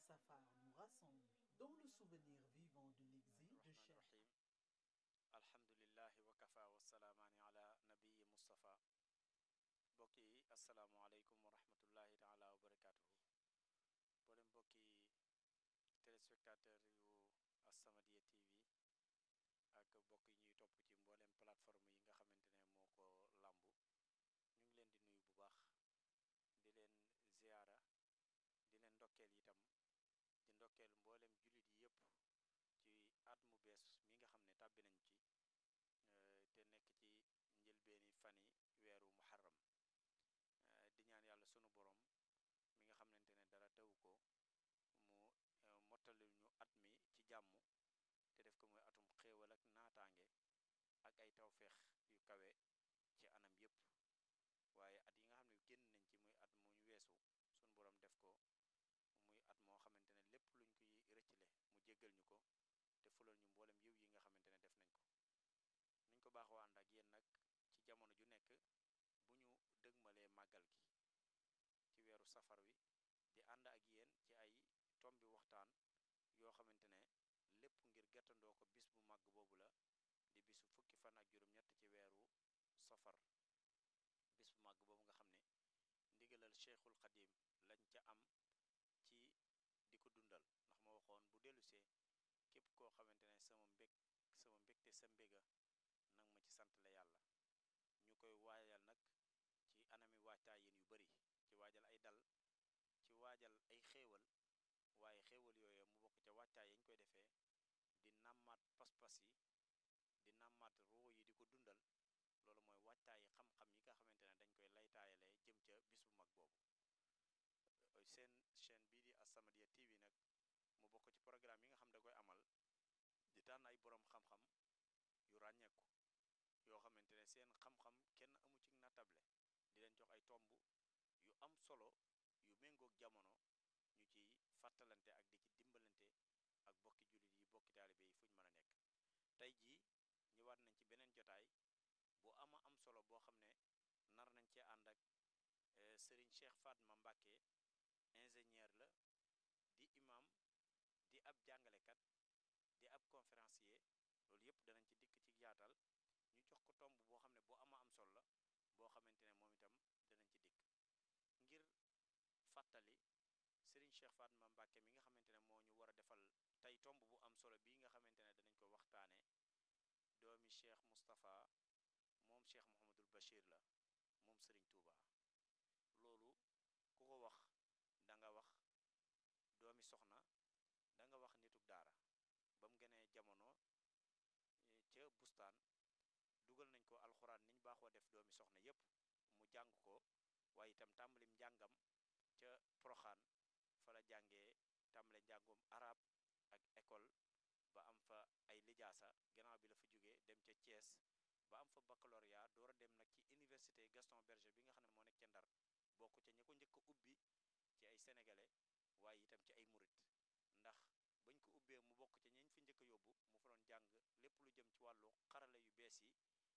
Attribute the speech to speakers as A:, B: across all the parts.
A: Safar nous rassemble dans le souvenir vivant de l'exil de Cheikh.
B: rahim alhamdulillahi wa kafa wa salaamaani ala nabiyi mustafa mbokk yi asalaamualeykum wa rahmatullahi taala wa barakatuhu boole mbokki téléspectateur yu As-Samadiyya TV ak mbokk yi ñuy topp ci mboolem plateforme yi nga xamante ne moo ko làmbu ñu ngi leen di nuyu bu baax di leen ziyaara di leen ndokkeel itam di ndokkeel mboolem jullit yi yëpp ci at mu bees mi nga xam ne tàbbi nañ ci te nekk ci njëlbeeni fani weeru muharram di ñaan yàlla sunu borom mi nga xamante ne dara taw ko mu mottali ñu at mi ci jàmm te def ko muy atum xéewal ak naataange ak ay tawféex yu kawe ci anam yépp waaye at yi nga xam ne génn nañ ci muy at mu ñu weesu sunu borom def ko muy at moo xamante ne lépp luñ koy rëccale mu jéggal ñu ko te fulal ñu mboolem yiw yi nga xamante ne def nañ ko nuñ ko baaxoo ànd ak yéen nag ci jamono ju nekk bu ñu dëgmalee màggal gi ci weeru safar wi di ànd ak yéen ci ay tombi waxtaan yoo xamante ne lépp ngir gàttandoo ko bis bu màgg boobu la di bisu fukki fan ak juróom-ñett ci weeru safar bis bu màgg boobu nga xam ne ndigalal cheikhul xadim lañ ca am ci di ko dundal ndax ma waxoon bu dellusee képp koo xamante ne sama mbég sama mbégte sa mbéga nag ma ci sant la yàlla ñu koy waajal nag ci anami waajtaayin yu bari ci waajal ay dal ci waajal ay xéewal waaye xéewal yooyu mu bokk ca waajtaay yañ koy defee di nàmmaat pas-pas yi di nàmmaat ruu yi di ko dundal loolu mooy waajtaayi xam-xam yi nga xamante ne dañ koy laytaayalee jëm ca bis bu mag boobu seen chaîne bii di As-Samadiyya TV nag mu bokk ci programme yi nga xam da koy amal di tànn ay boroom xam-xam yu ràññeeku yoo xamante ne seen xam-xam kenn amu ci natable di leen jox ay tomb yu am solo yu méngoog jamono ñu ciy fàttalante ak di ci dimbalante ak bokki jullit yi bokki taalibe yi fu ñu mën a nekk tey jii ñëwaat nañ ci beneen jotaay bu ama am solo boo xam ne nar nañ cee ànd ak Serigne Cheikh Fatma Mbacké ingénieur la di imam di ab jàngalekat di ab conférencier loolu yëpp danañ ci dikk ci yaatal ñu jox ko tomb boo xam ne boo ama am solo la boo xamante ne moom itam danañ ci dikk ngir fàttali Serigne Cheikh Fatma Mbacké mi nga xamante ne moo ñu war a defal tey tomb bu am solo bii nga xamante ne danañ ko waxtaane doomi Cheikh Moustapha moom Cheikh Mouhamadul Bachir la moom Serigne Touba loolu ku ko wax da nga wax doomi soxna da nga wax nituk daara ba mu gënee jamono ca bustaan dugal nañ ko alxuraan niñ baaxoo def doomi soxna yépp mu jàng ko waaye itam tàmbalim njàngam ca proxaan fa la jàngee tàmbale njàngum arab ak école ba am fa ay lijaasa gannaaw bi la fa jógee dem ca Thiès ba am fa baccalauréat door a dem nag ci université Gaston Berger bi nga xam ne moo nekk ca Ndar bokk ca ñi ko njëkk a ubbi ci ay sénégalais waaye itam ci ay murit ndax bañ ko ubbee mu bokk ca ñeñ fi njëkk a yóbbu mu fa doon jàng lépp lu jëm ci wàllu xarala yu bees yi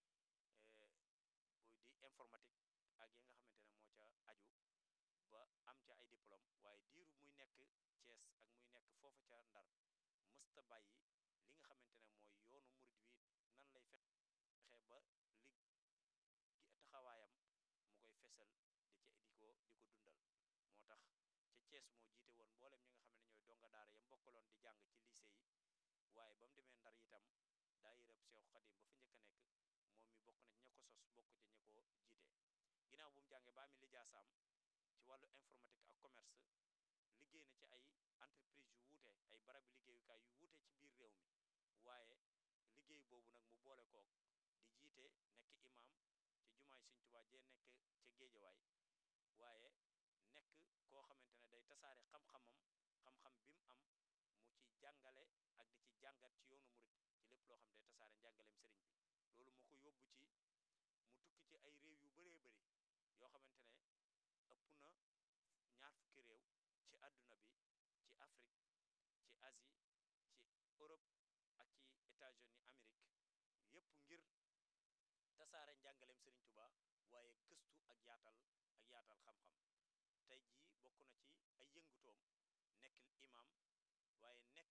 B: di informatique ak yi nga xamante ne moo ca aju ba am ca ay diplôme waaye diiru muy nekk Thiès ak muy nekk foofa ca Ndar mësta bàyyi li nga xamante ne mooy yoonu murit wi nan lay fexe ba li taxawaayam mu koy fesal di ca di ko di ko dundal moo tax ca Thiès moo jiite woon mboolem ñi nga xam ne ñooy donga daara yam bokkaloon di jàng ci lycée yi waaye ba mu demee Ndar itam daayirab Seexu Xadim ba fa njëkk a nekk moom mi bokk na ña ko sos bokk ci ña ko jiite ginnaaw bu mu jàngee ba ami lijaasaam ci wàllu informatique ak commerce liggéey na ci ay entreprise yu wuute ay barabi liggéeyukaay yu wuute ci biir réew mi waaye liggéey boobu nag mu boole kook di jiite nekk imam ci jumaay Sëñ Tuubaa jee nekk ca géejawaay waaye nekk koo xamante ne day tasaare xam-xamam xam-xam bi mu am mu ci jàngale ak di ci jàngat ci yoonu murit ci lépp loo xam day tasaare njàngaleem sëriñ bi loolu moo ko yóbbu ci mu tukki ci ay réew yu bëree bëri yoo xamante ne ëpp na ñaar fukki réew ci àdduna bi ci Afrique ci Asie ci Europe ak ci États-Unis Amérique yépp ngir tasaare njàngaleem Sëriñ Tuba waaye gëstu ak yaatal ak yaatal xam-xam tey jii bokk na ci ay yëngutoom nekk imam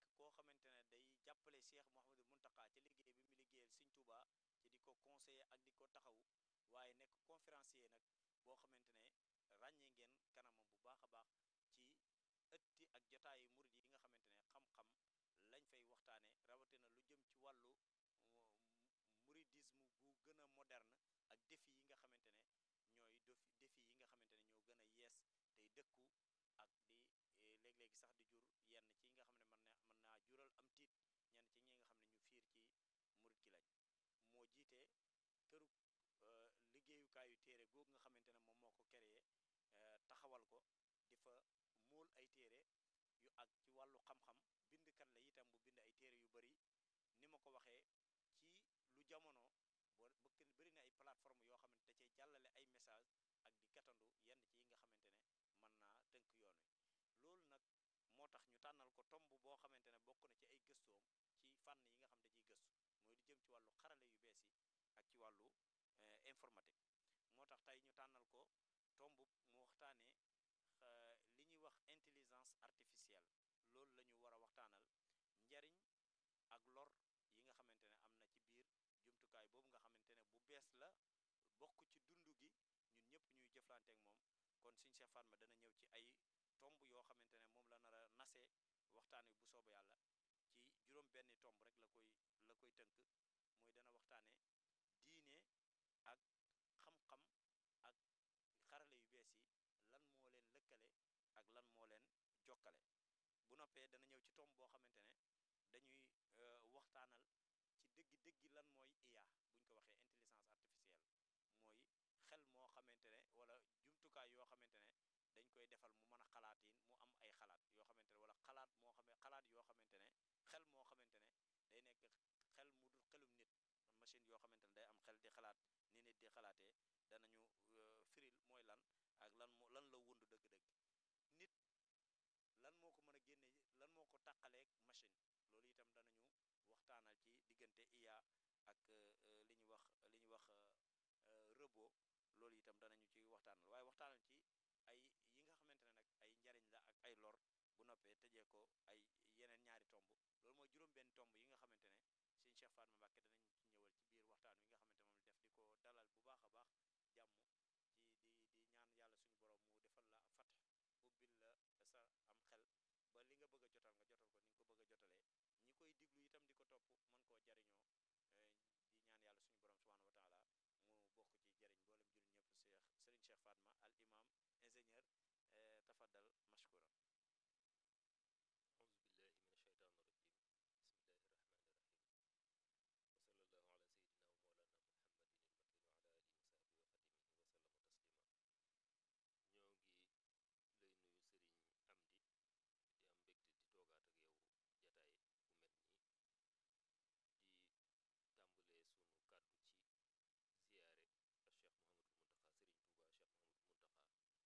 B: koo xamante ne day jàppale Cheikh Mouhamadou Mountakha ci liggéey bi mu liggéeyal Sëñ Touba ci di ko conseiller ak di ko taxaw waaye nekk conférencier nag boo xamante ne ràññee ngeen kanamam bu baax a baax ci ëtti ak jotaayu murid yi nga xamante ne xam-xam lañ fay waxtaane rawatina lu jëm ci wàllu mouridisme bu gën a moderne ak défi yi nga xamante ne ñooy dofi défi yi nga xamante ne ñoo gën a yees tey dëkku ak di léeg-léegi sax di jur yenn ci nga xam ne mën na mën naa jural am tiit ñenn ci ñi nga xam ne ñu fiir ci murid ki lañ moo jiite këru liggéeyukaayu téere googu nga xamante ne moom moo ko créé taxawal ko di fa móol ay téere yu ak ci wàllu xam-xam bindkat la itam bu bind ay téere yu bari ni ma ko waxee ci lu jamono boo bëkk bëri na ay plateforme yoo xamante da cay jàllale ay message ak di gatandu yenn ci yi nga xamante ne mën naa tënk yoon wi loolu nag moo tax ñu tànnal ko tomb boo xamante ne bokk na ci ay gëstoom ci fànn yi nga xam da ciy gëstu mooy di jëm ci wàllu xarale yu bees yi ak ci wàllu informatique moo tax tey ñu tànnal ko tomb mu waxtaanee li ñuy wax intelligence artificielle loolu la ñu war a waxtaanal njariñ ak lor yi nga xamante ne am na ci biir jumtukaay boobu nga xamante ne bu bees la bokk ci dund gi ñun ñëpp ñuy jëflanteek moom kon suñ Cheikh Fatma dana ñëw ci ay tomb yoo xamante ne moom la nar a nasee waxtaan wi bu sooba yàlla ci juróom benni tomb rek la koy la koy tënk mooy dana waxtaane diine ak xam-xam ak xarale yu bees yi lan moo leen lëkkale ak lan moo leen jokkale bu noppee dana ñëw ci tomb boo xamante ne dañuy waxtaanal ci dëggi-dëggi lan mooy IA buñ ko waxee intelligence artificielle mooy xel moo xamante ne wala jumtukaay yoo xamante ne dañ koy defal mu mën a xalaatiin mu am ay xalaat yoo xamante ne wala xalaat moo xam xalaat yoo xamante ne xel moo xamante ne day nekk xel mu dul xelum nit machine yoo xamante ne day am xel di xalaat ni nit di xalaatee danañu firil mooy lan ak lan moo lan la wund dëgg-dëgg nit lan moo ko mën a génne lan moo ko tàqaleeg machine loolu itam danañu waxtaanal ci diggante IA ak li ñuy wax li ñuy wax robot loolu itam danañu ci waxtaanal waaye waxtaanal ci ay yi nga xamante ne nag ay njariñ la ak ay lor bu noppee tëjee ko ay yeneen ñaari tomb loolu mooy juróom-benn tomb yi nga xamante ne sëñ Cheikh Fatma Mbacké danañ ci ñëwal ci biir waxtaan wi nga xamante moom def di ko dalal bu baax a baax jàmm ci di di ñaan yàlla suñu borom mu defal la fat ubbil la sa am xel ba li nga bëgg a jotal nga jotal ko ni nga ko bëgg a jotalee ñi koy diglu itam di ko topp mën koo jariñoo di ñaan yàlla suñu borom subhanahu wa taala mu bokk ci jariñ mboolem jullit ñëpp Cheikh Serigne Cheikh Fatma al imam ingénieur tafaddal mashkura
C: أعوذ بالله من الشيطان الرجيم بسم الله الرحمن الرحيم وصلى الله على سيدنا ومولانا محمد المكين وعلى آله وصحبه وخدمه وسلم تسليما ñoo ngi lay nuyu sëriñ Amdi di am mbégte di toogaat ak yow jataay bu mel nii di tàmbalee sunu kàddu ci ziyaare ak Cheikh Mouhamadul Muntaxa sëriñ Touba Cheikh Mouhamadul Muntaxa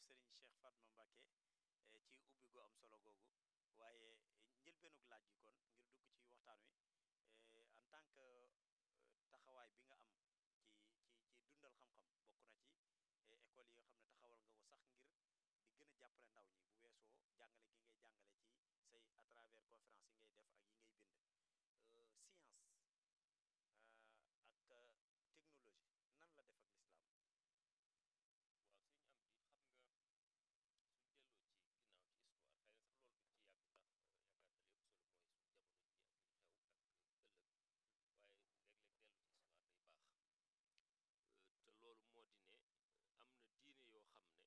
B: Serigne Cheikh Fatma Mbacké ci ubbi gu am solo googu waaye njëlbeenug laaj gi kon ngir dugg ci waxtaan wi en tant que taxawaay bi nga am ci ci ci dundal xam-xam bokk na ci école yi nga xam ne taxawal nga ko sax ngir di gën a jàppale ndaw ñi bu weesoo jàngale gi ngay jàngale ci say à travers conférence yi ngay def ak yi ngay bind science ak technologie nan la def ak lislaam
C: waaw sëñ am di xam nga suñ delloo ci ginnaaw ci histoire xëy na sax loolu duñ ci yàgg ndax yaakaar na lépp solo mooy suñ jamono ji ak li xew ak ëllëg waaye léeg-léeg dellu ci histoire day baax te loolu moo di ne am na diine yoo xam ne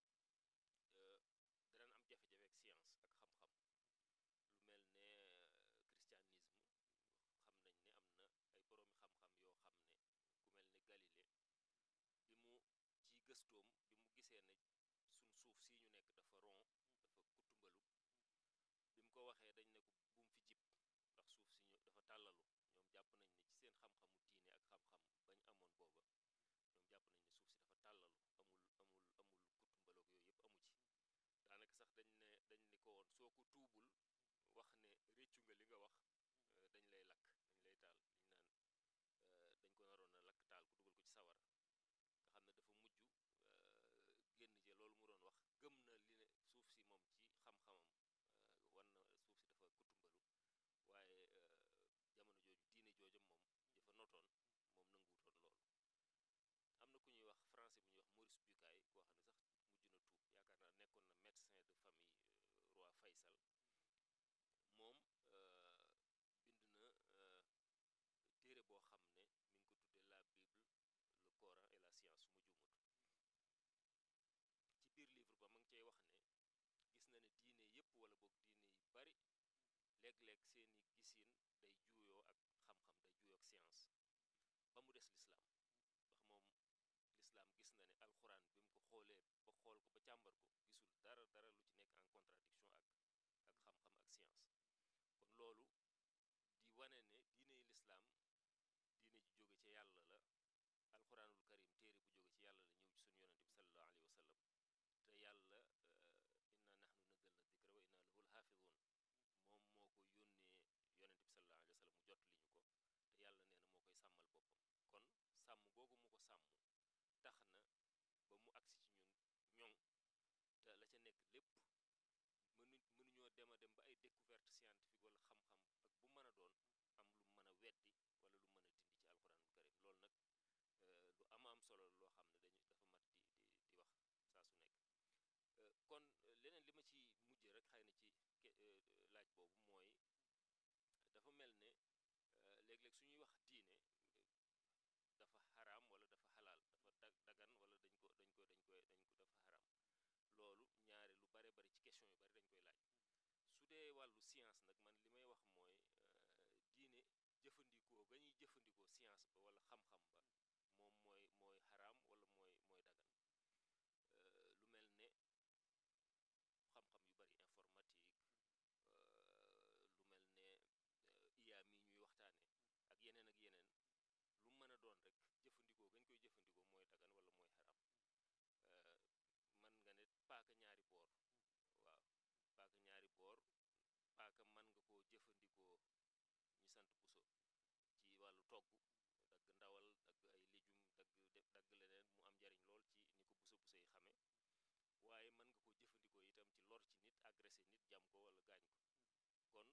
C: danañ am jafe-jafe ak science ak xam-xam lu mel ne christianisme xam nañ ne am na ay boroomi xam-xam yoo xam ne ku mel ne Galilée bi mu ci gëstoom bi mu gisee ne suñ suuf si ñu nekk dafa rond dafa kutumbalu bi mu ko waxee dañ ne ko bu mu fi jib ndax suuf si ñu dafa tàllalu ñoom jàpp nañ ne ci seen xam-xamu diine ak xam-xam bañ amoon booba ñoom jàpp nañ ne suuf si dafa tàllalu amul amul amul kutumbaloog yooyu yëpp amu ci daanaka sax dañ ne dañ ne ko woon soo ko tuubul wax ne réccu nga li nga wax dañ lay lakk dañ lay taal li ñu naan dañ ko naroon a lakk taal ku dugal ko ci sawara nga xam ne dafa mujj génn ci loolu mu doon wax gëm na li ne suuf si moom ci xam-xamam wan na suuf si dafa kutumbalu waaye jamono jooju diine jooju moom dafa notoon moom nanguwutoon loolu am na ku ñuy wax français bu ñuy wax Maurice Bucaille koo xam ne sax mujj na tuub yaakaar naa nekkoon na médecin de famille roi Faysal moom bind na téere boo xam ne mi ngi ko tuddee la Bible le Coran et la science su ma juumut ci biir livre ba ma ngi cay wax ne gis na ne diine yépp wala boog diine yu bari léeg-léeg seeni gisin day juuyoo ak xam-xam day juuyoo ak science ba mu des lislaam ndax moom lislaam gis na ne alxuraan bi mu ko xoolee ba xool ko ba càmbar ko gisul dara dara lu ci nekk en contradiction ak ak xam-xam ak science kon loolu di wane ne diine yi lislaam diine ji jóge ci yàlla la alxuraanul karim téere bu jóge ci yàlla la ñëw ci suñu yonente bi sallallahu alayhi wa sallam te yàlla inna nahnu nazzalna dikra wa inna lahu lxaafidun moom moo ko yónnee yonente bi sallallahu alayhi wa sallam mu jot li ñu ko te yàlla nee na moo koy sàmmal boppam kon sàmm googu mu ko sàmm tax na ba mu agsi ci ñun ñoŋ te la ca nekk lépp mënu mënuñoo dem a dem ba ay découverte scientifique wala xam-xam ak bu mën a doon am lu mën a weddi wala lu mën a dindi ci alxuraanul karim loolu nag lu ama am solo loo xam ne dañu dafa mat di di di wax saa su nekk kon leneen li ma ci mujjee rek xëy na ci laaj boobu mooy dafa mel ne léeg-léeg su ñuy wax diine dafa xaraam wala dafa xalaal dafa dagan wala dañ ko dañ ko dañ koy dañ ko dafa xaraam loolu ñaare lu bare bari ci question yu bari dañ koy laaj su dee wàllu science nag man li may wax mooy diine jëfandikoo ga ñuy jëfandikoo science ba wala xam-xam ba moom mooy mooy xaraam wala mooy mooy dagan lu mel ne xam-xam yu bari informatique lu mel ne IA mi ñuy waxtaane ak yeneen ak yeneen lu mën a doon rek jëfandikoo gañ koy jëfandikoo mooy dagan wala mooy xaraam man nga ne paaka ñaari boor waaw paaka ñaari boor paaka man nga koo jëfandikoo ñi sant puso ci wàllu togg dagg ndawal dagg ay légume dagg def dagg leneen mu am njariñ lool ci ni ko puso puso yi xamee waaye mën nga ko jëfandikoo itam ci lor ci nit agressé nit jam ko wala gaañ ko kon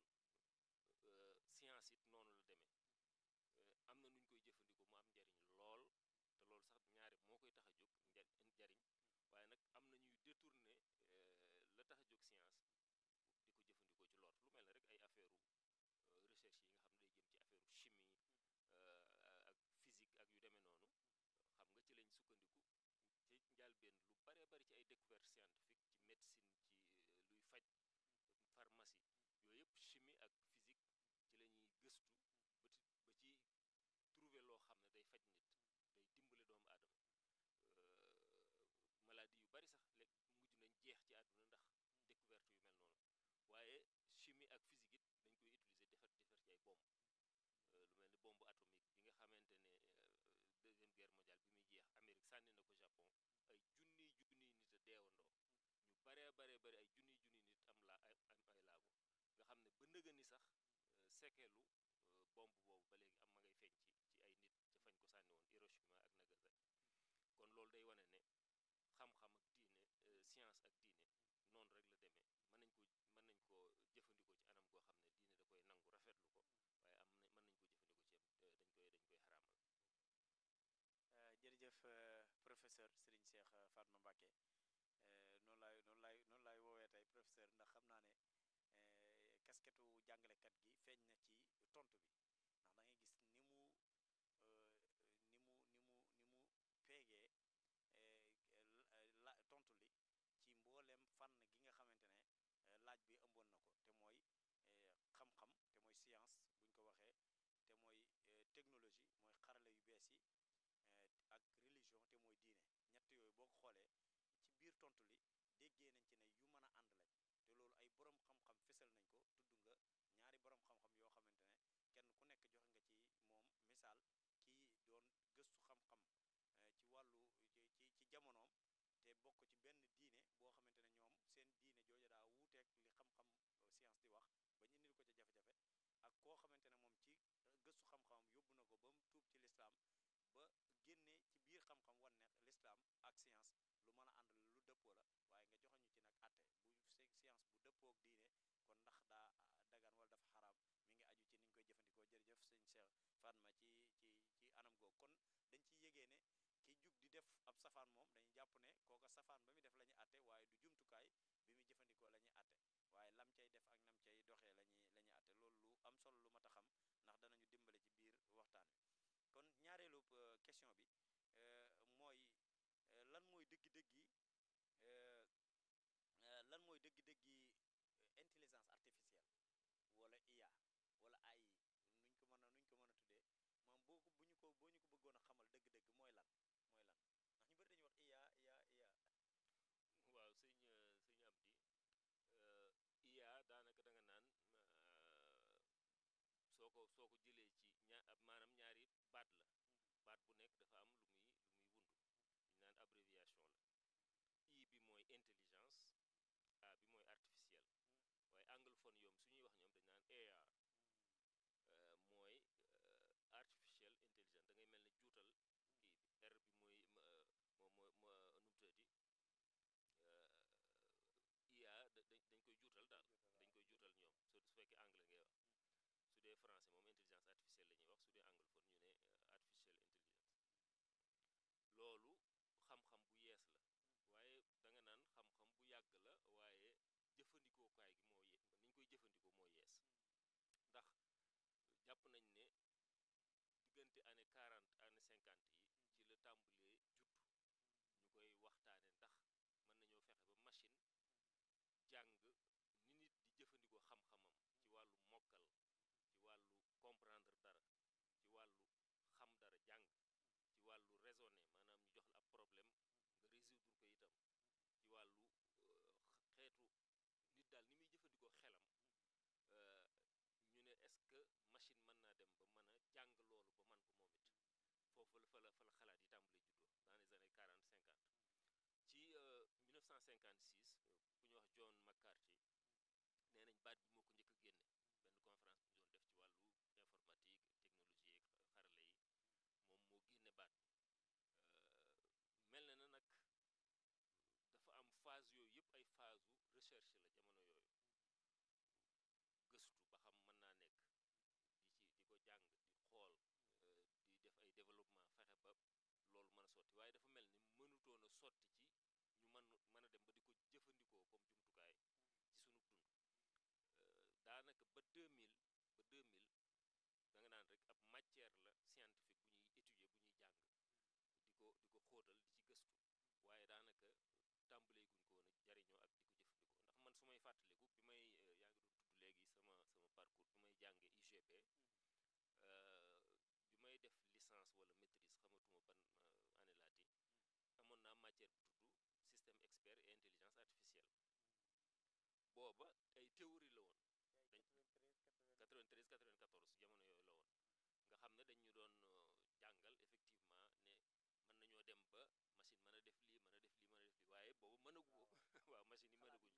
C: science it noonu la demee am na nuñ koy jëfandikoo mu am njariñ lool te loolu sax ñaare moo koy tax a jóg njariñ waaye nag am na ñuy détourner la tax a jóg science di ko jëfandikoo ci lor lu mel ne rek ay affaire recherche yi nga xam ne day jëm ci affaire chimie ak physique ak yu demee noonu xam nga ci lañ sukkandiku ci njàlbeen lu bare bari ci ay découverte scientifique ci médecine ci luy faj pharmacie yooyu yëpp chimie ak physique ci la ñuy gëstu ba ci ba ci trouver loo xam ne day faj nit day dimbale doomu aadama maladie yu bari sax léegi mujj nañ jeex ci àdduna ndax découverte yu mel noonu waaye chimie ak physique it dañ koy utiliser defar defar ci ay bombe lu mel ni bombe atomique bi nga xamante ne deuxième guerre mondiale bi muy jeex Amérique sànni na ko Japon ay junniy junniy nit a deewandoo bare bare bari ay junniy junniy nit am la ay am ay laago nga xam ne ba nëga ni sax sekeelu bomb boobu ba léegi am ma ngay feeñ ci ci ay nit ca fañ ko sànni woon Hiroshima ak Nagasaki kon loolu day wane ne xam-xam ak diine science ak diine noonu rek la demee mën nañ ko mën nañ ko jëfandikoo ci anam goo xam ne diine da koy nangu rafetlu ko waaye am na mën nañ ko jëfandikoo ci dañ koy dañ koy xaraamal
B: jërëjëf professeur Serigne Cheikh Fatma Mbacké noonu laay noonu laay noonu laay woowee tey professeur ndax xam naa ne kasketu jàngalekat gi feeñ na ci tontu bi ndax da ngay gis ni mu ni mu ni mu ni mu peegee la tontu li ci mboolem fànn gi nga xamante ne laaj bi ëmboon na ko te mooy xam-xam te mooy science buñ ko waxee te mooy technologie mooy xarala yu bees yi ak religion te mooy diine ñett yooyu boo ko xoolee ci biir tontu li déggee nañ ci ne yu mën a ànd lañ te loolu ay borom xam-xam fesal nañ ko tudd nga ñaari borom xam-xam yoo xamante ne kenn ku nekk joxe nga ci moom misaal kii doon gëstu xam-xam ci wàllu ci ci jamonoom te bokk ci benn diine boo xamante ne ñoom seen diine jooja daa wuuteeg li xam-xam science di wax ba ñu indil ko ca jafe-jafe ak koo xamante ne moom ci gëstu xam-xamam yóbbu na ko ba mu tuub ci lislaam ba génne ci biir xam-xam wan ne lislaam ak science lu mën a ànd lu dëppoo la waaye nga joxe ñu ci nag atte bu science bu dëppook diine kon ndax daa dagan wala dafa xaraam mi ngi aju ci niñ koy jëfandikoo jërëjëf sëñ Cheikh Fatma ci ci ci anam googu kon dañ ciy yégee ne ki jug di def ab safaan moom dañuy jàpp ne kooka safaan ba muy def la ñuy atte waaye du jumtukaay bi muy jëfandikoo la ñuy atte waaye lam cay def ak nam cay doxee la ñuy la ñuy atte loolu lu am solo lu mat a xam ndax danañu dimbale ci biir waxtaan wi kon ñaareelu question bi mooy lan mooy dëggi-dëggi lan mooy dëggi-dëggi intelligence artificielle wala IA wala AI nuñ ko mën a nuñ ko mën a tuddee moom boo ko bu ñu ko boo ñu ko bëggoon a xamal dëgg-dëgg mooy lan mooy lan ndax ñu bëri dañuy wax IA IA IA
C: waaw sëñ sëñ Amdi IA daanaka da nga naan soo ko soo ko jëlee ci ñaar maanaam ñaari baat la baat bu nekk dafa am lu muy lu muy wundu ñu naan abréviation la I bi mooy intelligence A bi mooy artificiel waaye anglophone yoom su ñuy wax ñoom dañu naan AR mooy artificial intelligence da ngay mel ne juutal kii bi R bi mooy moo moo moo nu mu tuddati IA dañ koy juutal daal dañ koy juutal ñoom su fekkee anglais ngay wax su dee français moom intelligence artificielle la ñuy wax su dee anglophone ñu ne artificial intelligence loolu xam-xam bu yees la waaye da nga naan xam-xam bu yàgg la waaye jëfandikookaay gi moo ye ni ñu koy jëfandikoo moo yees ndax jàpp nañ ne diggante année 40 année 50 yi ci la tàmbalee juddu ñu koy waxtaane ndax mën nañoo fexe ba machine jàng ni nit di jëfandikoo xam-xamam ci wàllu mokkal ci wàllu comprendre dara ci wàllu xam dara jàng ci wàllu raisonner maanaam ñu jox la ab problème nga résoudre ko itam ci wàllu xeetu nit daal ni muy jëfandikoo xelam ñu ne est-ce que machine mën naa dem ba mën a jàng loolu ba man ko moom it foofu la fa la fa la xalaat yi tàmbalee juddoo dans les années 40 50 ci 1956 ku ñu wax John McCarthy nee nañ baat bi moo ko njëkk a génne benn conférence bu ñu doon def ci wàllu informatique technologie ak xarala yi moom moo génne baat mel na na nag dafa am phase yooyu yëpp ay phase u recherche la jamono yooyu gëstu ba xam mën naa nekk di ci di ko jàng di xool di def ay développement fexe ba loolu mën a sotti waaye dafa mel ni mënutoon a sotti ci ñu mën mën a dem ba di ko jëfandikoo comme jumtukaay ci sunu dund daanaka ba 2000 ba 2000 da nga naan rek ab matière la scientifique bu ñuy étudier bu ñuy jàng di ko di ko xóotal di ci gëstu waaye daanaka tàmbalee guñ ko woon a jariñoo ak di ko jëfandikoo ndax man su may fàttaliku bi may yaa ngi doon tudd léegi sama sama parcours bi may jànge UGB bi may def licence wala maîtrise xamatuma ban année laati amoon naa matière bu tudd système expert et intelligence artificielle booba ay théorie la woon dañ 93 94 jamono yooyu la woon nga xam ne dañ ñu doon jàngal effectivement ne mën nañoo dem ba machine mën a def lii mën a def lii mën a def lii waaye boobu mënagu ko waaw machine yi mënaguñ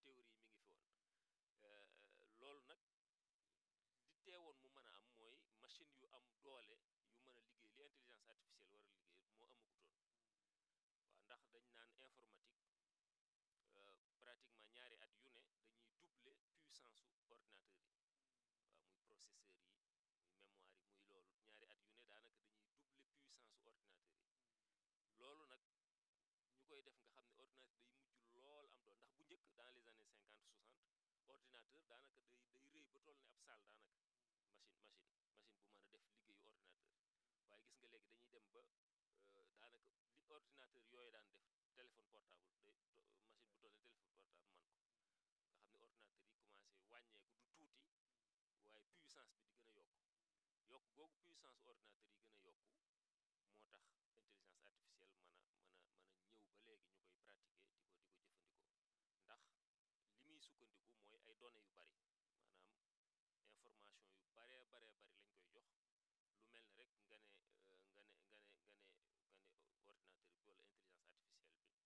C: théorie yi mi ngi fi woon loolu nag di teewoon mu mën a am mooy machine yu am doole yu mën a liggéey li intelligence artificielle war a liggéey moo amagutoon waaw ndax dañ naan informatique pratiquement ñaari at yu ne dañuy doubler puissance su ordinateur yi waaw muy processeur yi muy mémoire yi muy loolu ñaari at yu ne daanaka dañuy doubler puissance su ordinateur yi loolu nag ñu koy def nga xam ne ordinateur day mujj lool am doon ndax bu njëkk dans les années 50 60 ordinateur daanaka day day rëy ba toll ne ab salle daanaka machine machine machine bu mën a def liggéeyu ordinateur waaye gis nga léegi dañuy dem ba daanaka li ordinateur yooyu daan def téléphone portable day machine bu toll ne téléphone portable man ko nga xam ne ordinateur yi commencé wàññeeku du tuuti waaye puissance bi di gën a yokku yokk googu puissance ordinateur yi gën a yokku moo tax intelligence artificielle mën a mën a mën a ñëw ba léegi ñu koy pratiquer di ko di ko jëfandikoo ndax li muy sukkandiku mooy ay données yu bari maanaam information yu baree baree bari lañ koy jox lu mel ne rek nga ne nga ne nga ne nga ne nga ne ordinateur bi wala intelligence artificielle bi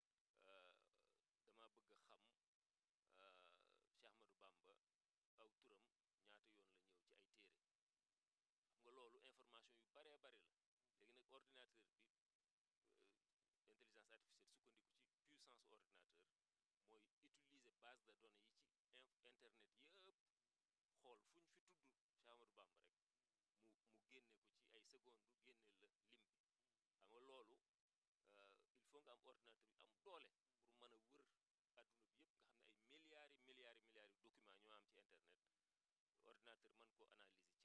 C: dama bëgg a xam Cheikh Ahmadou Bamba aw turam ñaata yoon la ñëw ci ay téere xam nga loolu information yu baree bari la léegi nag ordinateur bi intelligence artificielle sukkandiku ci puissance ordinateur mooy utiliser base de données yi ci internet yëpp xool fu ñu fi tudd Cheikh Ahmadou Bamba rek mu mu génne ko ci ay seconde génne la lim bi xam nga loolu il faut nga am ordinateur bi am doole pour mën a wër adduna bi yëpp nga xam ne ay milliards yi milliards yi milliards yi documents ñoo am ci internet ordinateur mën ko analyser